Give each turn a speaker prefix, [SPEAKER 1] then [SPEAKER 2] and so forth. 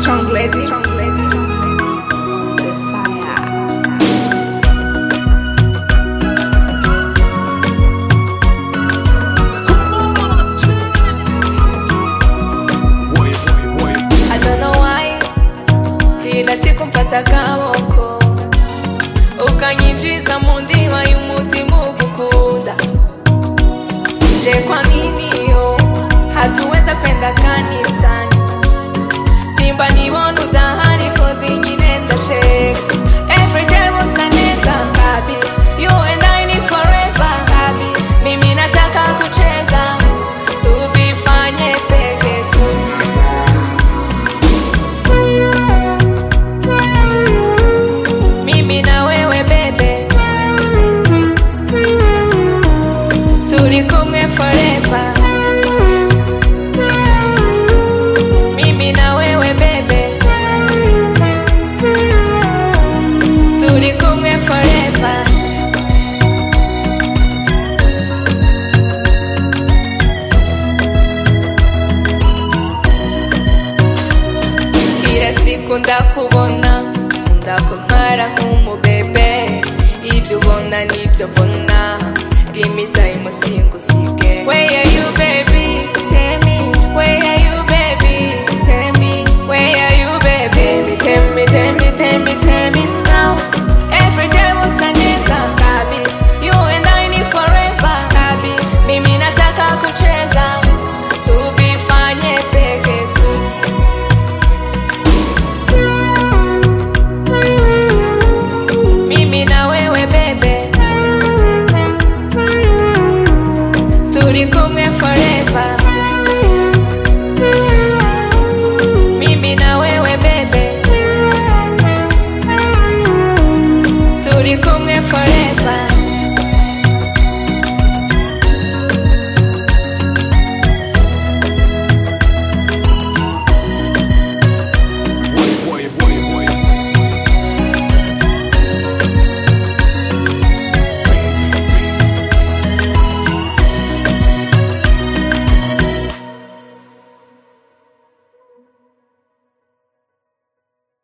[SPEAKER 1] Strong lady. Strong lady. The fire. I don't know why kila siku mpata kaboko ukanyinjiza mu ndiba y'umutima ugukunda je kwa nini yo hatuweza kwenda kanisani simba nibona udahari kozi nyine ndasheka everyday musa neza kabisa you and I need forever kabisa mimi nataka kucheza tuvifanye peke tu mimi na wewe bebe turi kumwe forever mimi na wewe bebe turi kumwe forever kila siku ndakubona ndakuntwara nk'umubebe ibyo ubona nibyo mbona give me time singusige where are you baby tell me where are you baby tell me where are you baby tell me tell me tell me tell me now every day musa neza kabisa you and I need forever kabisa mimi nataka kucheza tuvifanye peke tu mimi na wewe bebe turi kumwe forever mimi na wewe bebe turi kumwe forever